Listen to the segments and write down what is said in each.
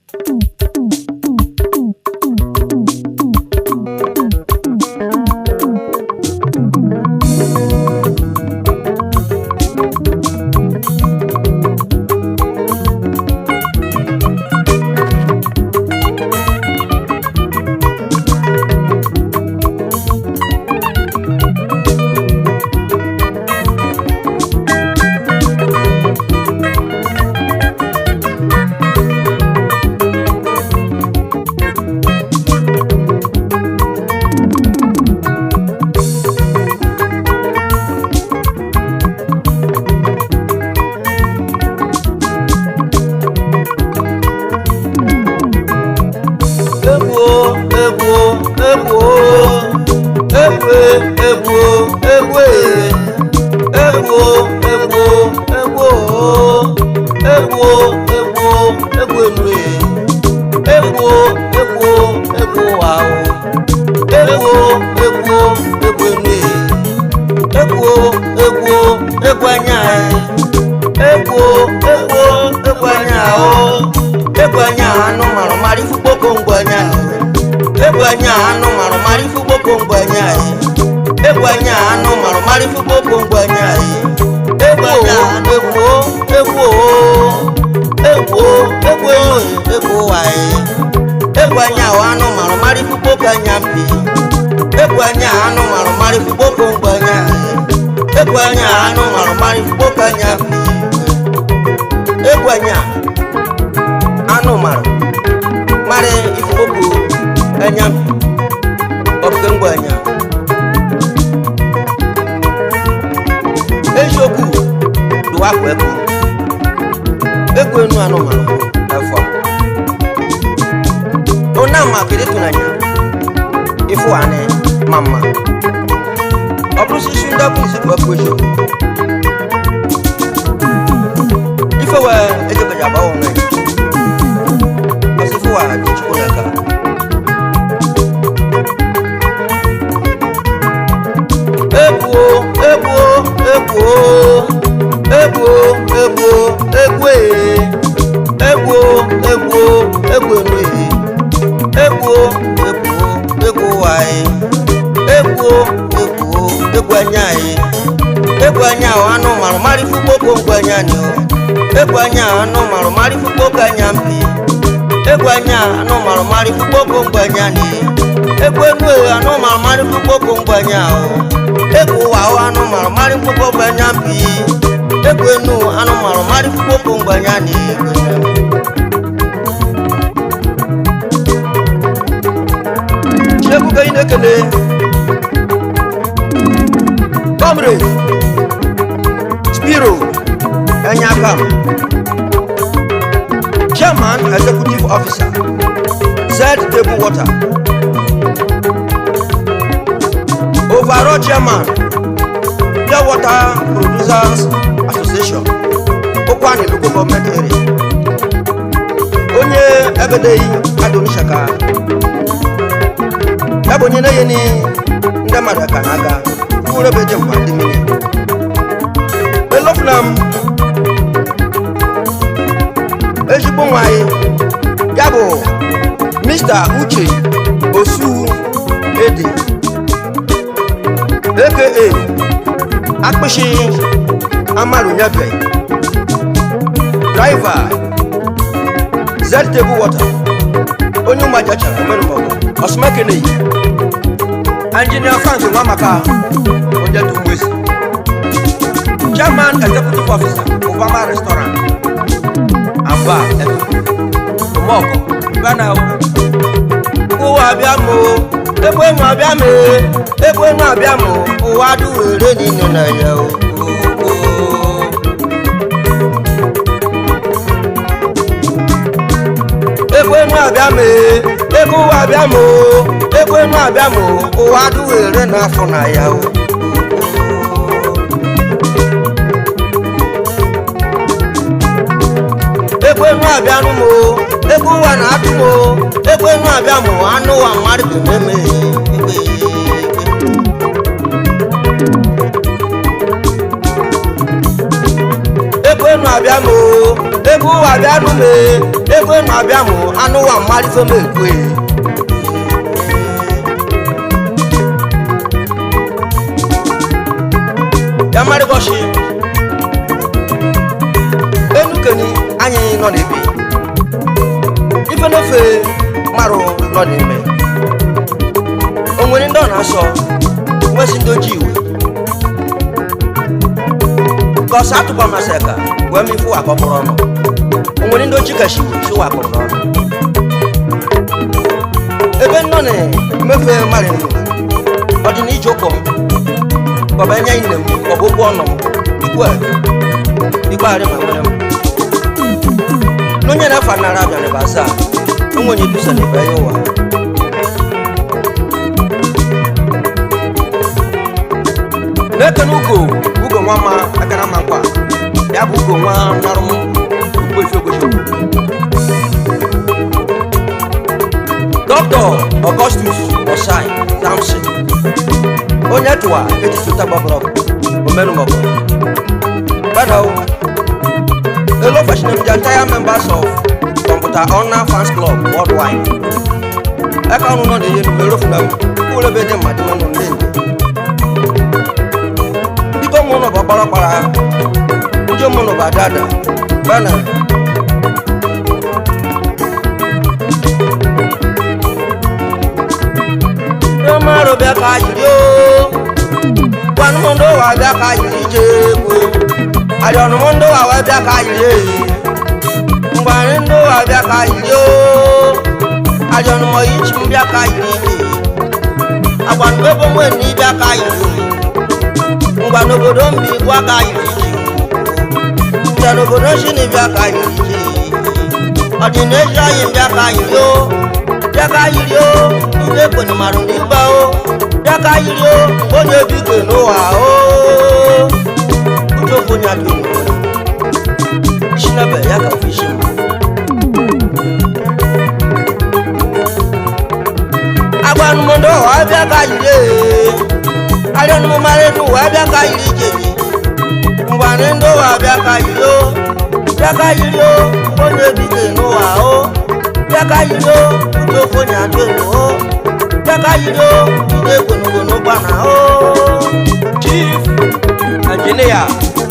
egwu egwu egwu egwu egwu egwu egwu egwu egwu egwu egwu egwu enu egwu egwu egwu ahụ egwu egwu egwu enu egwu egwu egwu anya egwu egwu egwu anya ahụ egwu anya anụ marụ marị fukpoko ngwa anya egwu anya anụ marụ marị fukpoko ngwa anya egwu anya anụ marụ marị fukpoko ngwa anya egwu anya egwu egwu egwu egwu egwu waị egwu anya ahụ anụ marụ marị fukpoko anya mpi egwu anya anụ marụ marị fukpoko ngwa anya egwu anya anụ marụ marị fukpoko anya mpi egwu anya anụ marụ marị ifukpoko anya mpi ọbụke ngwa anya eziokwu dụwapụ ekwu egwu enu anụmanụ afọ a ona ma kede tunanya ifo ane mama ọ bụrụ sisi ndị abụ isi bụ ekwu eziokwu ife wee ejebeja agbawa onwe ọsị ifo wa dị chukwu n'aka egwu egwu egwu egwu egwu egwu ee. egwu egwu egwu enu egwu egwu egwu waị egwu egwu egwu anya anyị egwu anya ahụ anụ marụ marị fukpoko ngwa anya ni o egwu anya ahụ anụ marụ marị fukpoko anya mpi egwu anya anụ marụ marị fukpoko ngwa anya ni egwu enu ewu anụ marụ marị fukpoko ngwa anya ahụ egwu ụwa ahụ anụ marụ marị fukpoko anya mpi egwu enu anụ marụ marị fukpoko ngwa anya ni Chegou ka ị na-ekele comrade spiro enyakam chairman executive officer z table water overall chairman pure water producers association okwani local government area onye egedeghị adonishaka ya bụ onye na-enye ni ndị mmadụ ka na-aga mkpụrụ ebe je mkpa ndị mmiri elofuna m ezigbo nwanyị ya bụ mr uche osu ede aka akpịsị amarụnyebe driver ztable water onye ụmụajachara omenụmọgụ ọsụmekeneyi engineer frank nwamaka onye dumwesi chairman executive officer obama restaurant and bar omoko bana ụwa abịa m egbe enu abịa m egbe enu abịa m ụwa adụwere niile na ya o egbe enu abịa m ego ụwa abịa m egbe enu abịa m ụwa adụwere n'afọ na ya o egbe enu abịanụ m egbe ụwa na-atụ m egbe enu abịa m anụ ụwa mmadụ bụ meme egbe egbe enu abịa m egbe ụwa abịanụ m ego na-abịa mụ anụ wa mmalite m ekwe ya marịbọchi enukeni anyị nọ n'ebe ife n'ofe marụ nọ n'ime o nwere ndị ọ na-asọ nwesị ndị ojii iwe kọsa atụkwa masị ka wee m ifu akọkọrọ ọnụ o nwere ndị ojii kashi siwa akọrọ n'ọnụ ebe nnọ na-emefe mmadụ ọ dị na ije ụkwụ m kọba enye nne m kọba ụkwụ ọnụ m ikwe ikpegharị ma nwere m n'onye na-afa nara abịa n'ebe asaa onwenye dusa n'ebe ya ụwa n'ekene ugo ugo nwa ma agara ma nkwa ya bụ ugo nwa narụ m okwefi okwefi dọkịta ọgọstus osai samson onye tụwa echichi ụta gbabara omenumọgụ gbadawo Hello, fashion the entire members of Computer Honor Fans Club worldwide. Ẹ ká ọ̀nù náà lè yé nu mẹ́rọ fúnra mi, kó lè bẹ́ẹ̀ dé màdí mọ́nù ní èyí. Bíkọ́ mú ọ̀nà bá parapara, ojú mú ọ̀nà bá dáadáa, bánà. Ṣé máa rò bí a ká yìí rí o? Wọ́n mú ọ̀dọ́ wà bí a ká yìí rí jẹ́ epo àjọ̀nù mú ndó wà wá bí aka yìí yé ngbàrin ndó wà bí aka yìí yó àjọ̀nù mọ̀ yìí tì mú bí aka yìí yé àgbànú bẹ́ẹ̀ bọ́ mú ẹni bí aka yìí yó ngbànú obodo ń bí kó aka yìí yé ìjànù obodo sì ní bí aka yìí yé ọ̀dìnẹ́sì ayé bí aka yìí yó bí aka yìí yó ilé pẹ̀lú màrún nígbà ó bí aka yìí yó onye bí pẹ̀lú wà ó ojú òfò ni àjò ìlú ṣínàbẹ̀ yá kà fi ṣe mọ́. agbanumọdọ wà á bí aka yìí rè alẹnumọmarẹnu wà á bí aka yìí jèjì ngbanendo wà á bí aka yìí ó bí aka yìí ó onye bí kenu wà ó bí aka yìí ó ojú òfò ni àjò ìlú ó bí aka yìí ó ìdè gbònúgbònú gbànà ó. chief engineer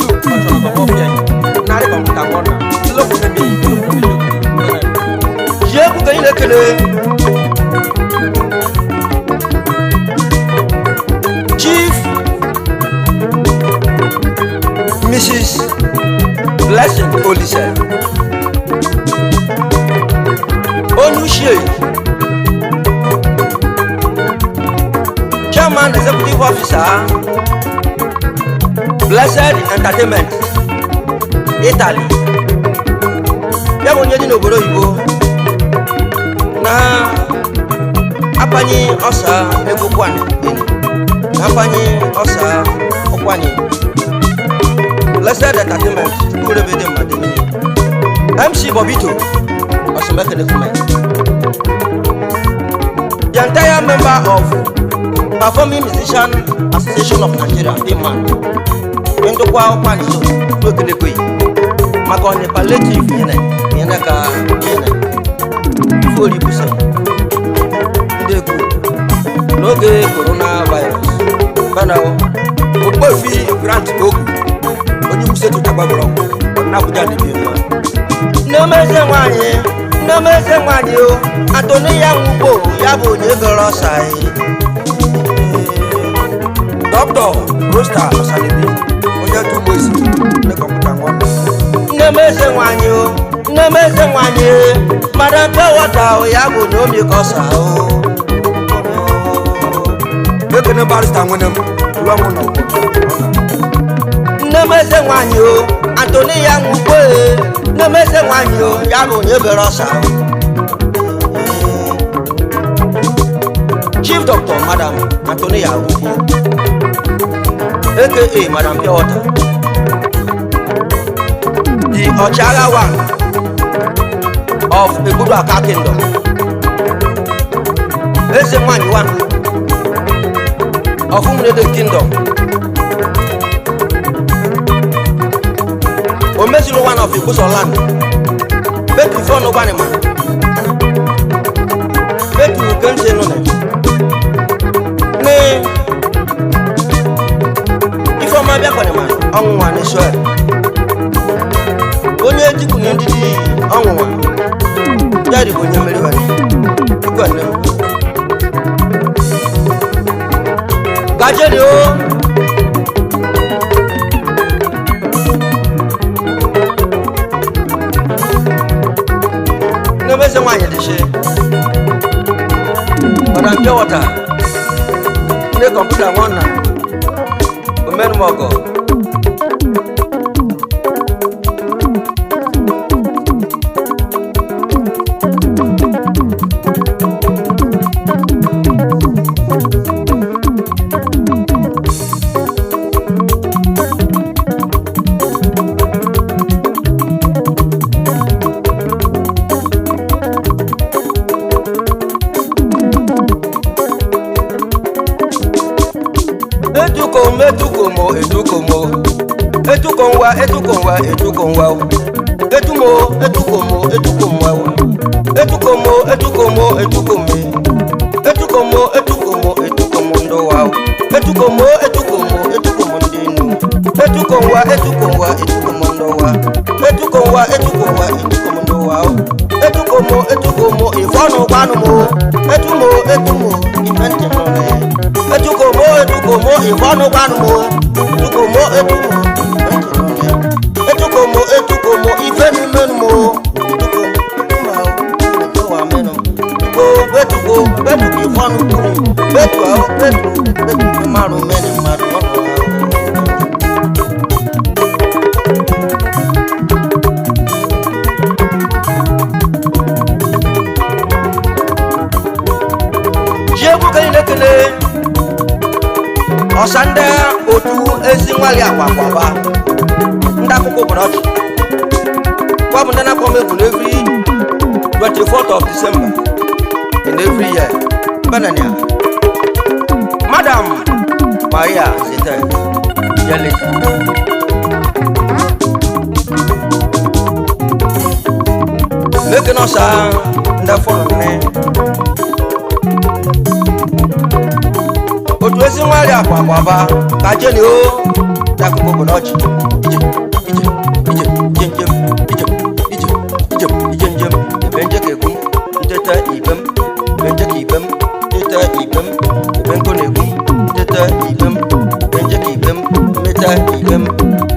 Diego ganha naquele Chief Mrs. Blessing Olise Onushie Chairman Executive Officer Blessed Entertainment Italy ya bụ onye dị n'obodo oyibo na akpanye ọsa ego kwanye na akpanye ọsa ụkwanye blessed entertainment urebe dị mmadụ niile mc bobito osomekene kume the entire member of performing musician association of nigeria dị mmadụ ndokwa ụkwanye so n'okenekweghị maka ọnya palliative yẹn yẹn ka yẹn fóòlì busa ndị ekwu n'oge coronavirus banawo okpofi grant ogu onye kwusetu tagbagoro n'abuja dịbi mma nneomeze nwanyị nneomeze nwanyị o atoni ya nwugbo ya bụ onye gọrọ ọsa dọkịta rosta ọsalibi onye tụgbo isi ndị kọmputa nwanne nne m eze nwanyị o nne m eze nwanyị mara mpe wọta o ya bụ na omi kọsa o ekene barista nwene m ruo mụ na nne m eze nwanyị o antoni ya nwugbo e nne m eze nwanyị o ya bụ onye bere ọsa chief doctor madam antoni ya nwugbo aka madam pure water the ọchịagha one of egbudu aka kingdom eze nwanyị one of umrede kingdom omezulu one of igbuso land betu fɔnu gbani ma betu kente nu ne ne ifeọma bịa kwani ma ọnwụnwa n'isọ ya onye jikwunye ndidi ọnwụnwa ya dịbụ onye mmeri wani ikwe nne m gajeri o n'emezi nwaanyị dịshi ọna mpịa wọta ndị kọmputa nwanna omenumọgọ edukom edukomo edukomo edukomwa edukomwa edukomwa edumo edukomo edukomwa edukomo edukomo edukomi edukomo edukomo edukomo ndowa edukomo edukomo edukomo ndinu edukomwa edukomwa edukomo ndowa edukomwa edukomwa edukomo ndowa edukomo edukomo ifọnu gbanumo edumo edumo ifẹntinọrẹ edukomo edukomo ìfọnu gbanumo edukomo edumo ìfẹntinọrẹ edukomo edukomo ìfẹnumenumo edukomo edumo ìfọwà mẹnu ko betuko betuko ìfọnu kuru betu awo betu betu márùn mẹni márùn ọdún jiegwu kenyi na-ekele ọsa ndị otu ezi nwali akwakwaba ndị akwụkwọ ụbọchị kwa bụ ndị na-akpọ m egwu n'evri 24th of December in every year benania madam maria zete yelita mekene ọsa ndị fọrọ nne otu ezi nwari akwa agbaba ka jeni o dakụkọ bụ n'ọchị ije ije ije ije njem ije ije ije ije njem ebe nje ka egwu nteta ibe m ebe nje ka ibe m nteta ibe m ebe nkụ na-egwu nteta ibe m ebe nje ka ibe m mmeta ibe m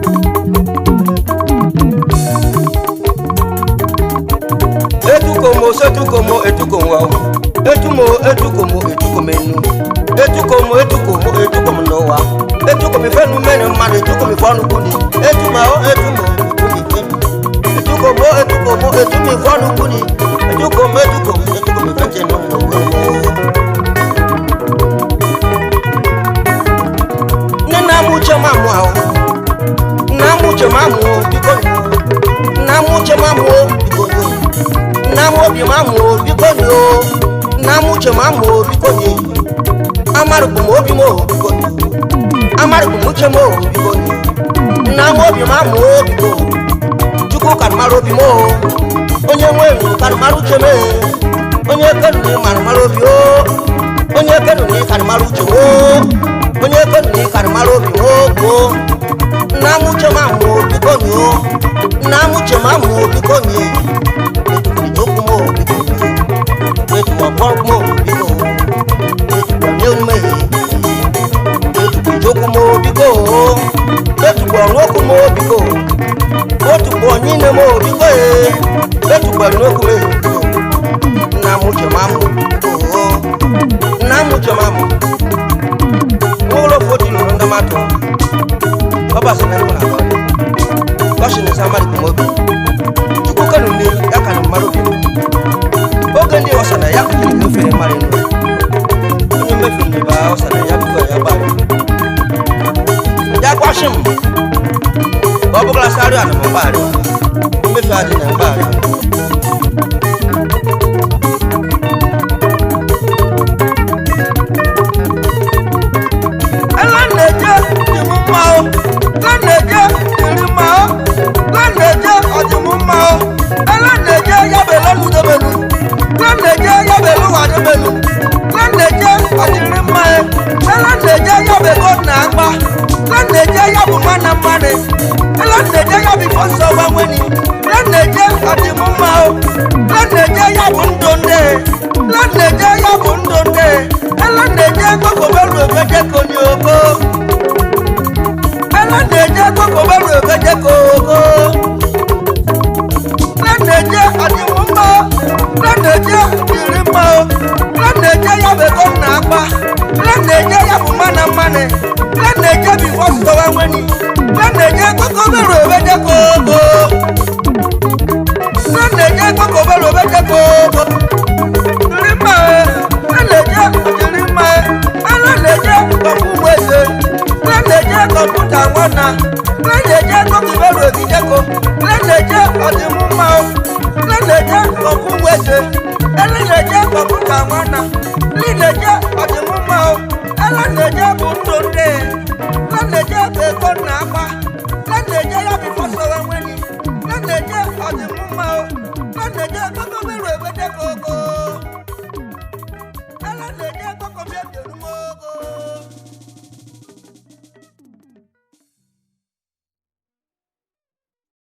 etukomo setukomo etukomo etumo etukomo etukomenu etukomo etukomo etukomo n'ụwa etukomo ifenu mmenu mmadụ etukomo ifeọnụ kwuni etumo etumo etukomo etukomo etumo ifeọnụ kwuni etukomo etukomo etukomo ifeche n'ụwa nne nna m uche m amụ ahụ nna m uche m amụ biko nna m uche m amụ biko nna m obi m amụ biko nna m uche m amụ biko amarụkwu m obi m biko amarụkwu m uche m biko nna m obi m amụ biko chukwu karịmara obi m onye nwe m karịmara uche m onye kenuni marịmara obi o onye kenuni karịmara uche m onye kenuni karịmara obi m gboo nna m uche m amụ biko nna m uche m amụ biko ìjókòó mọ́ òbíkò ètùkọ̀ bọ́ọ̀kù mọ́ òbíkò ètùkọ̀ ní onímọ̀ èyí ètùkọ̀ ìjókòó mọ́ òbíkò ètùkọ̀ ọ̀nùkù mọ́ òbíkò ètùkọ̀ ọ̀nyínà mọ́ òbíkò ètùkọ̀ ọ̀nùkù mọ́ òbíkò nna m uche ma mụ nna m uche ma mụ n'ụlọ foti nụrụ ndị mmadụ ọ basị na ndị na-agba ọchị na-esa mmadụ kụm obi chukwu kanu nne ya ka na mmadụ bi oge ndị ọsa na ya kụjiri efere mmadụ nụ onye mmefu ndị ba ọsa na ya bụkọ ya gbara ya kwashi m ọ bụgara sarị a na m mgbagharị mmefu adị na mgbagharị ẹlẹ́nẹ̀jẹ̀ ìmú ma ó lẹ́nẹ̀jẹ̀ ìrì ma ó lẹ́nẹ̀jẹ̀ ọ̀dìmú ma ó ẹlẹ́nẹ̀jẹ̀ lánàjẹ ya bụ ndụ ndị ẹlẹ́nàjẹ gbọ́kọ̀bẹ́rù ògbẹ́jẹ́ kò ní oko ẹlẹ́nàjẹ gbọ́kọ̀bẹ́rù ògbẹ́jẹ́ kò oko lánàjẹ àdìmúmọ́ lánàjẹ ìrìmọ́ lánàjẹ ya bụ ego nna akpa lánàjẹ ya bụ mmanụ mmanụ lánàjẹ bụ ifọ sọwa nweni lánàjẹ gbọ́kọ̀bẹ́rù ògbẹ́jẹ́ kò oko lánàjẹ gbọ́kọ̀bẹ́rù ògbẹ́jẹ́ kò oko rima ẹlẹjẹ ọdịrịmma ẹlẹlẹjẹ kọmpuweze lẹlẹjẹ kọmputa nwana lẹlẹjẹ kọkibẹrù ogideko lẹlẹjẹ ọdịmụmma lẹlẹjẹ kọmpuweze ẹlẹlẹjẹ kọmputa nwana lẹlẹjẹ ọdịmụmma ẹlẹlẹjẹ bụ ndụ ndị lẹlẹjẹ bụ ego nna akpa lẹlẹjẹ ya bụ fọsọrọ nweni lẹlẹjẹ ọdịmụmma lẹlẹjẹ kọkibẹrù ogideko